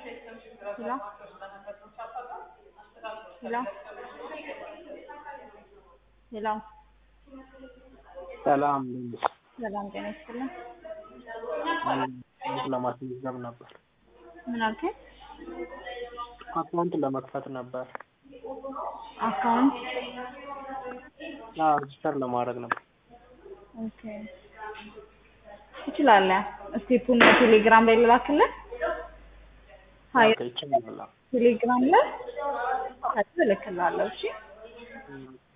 ሄሎ ሄሎ ሄሎ ሰላም ሰላም ጤና ይስጥልን። እንትን ለማስመዝገብ ነበር። ምን አልከኝ? አካውንት ለመክፈት ነበር። አካውንት አዎ ሬጅስተር ለማድረግ ነበር። ኦኬ ትችላለህ። ስቴፑን ቴሌግራም ላይ ልላክልህ። ሀይ ኦኬ ይቻላል። ቴሌግራም ላይ ከዚህ እልክልሃለሁ። እሺ እም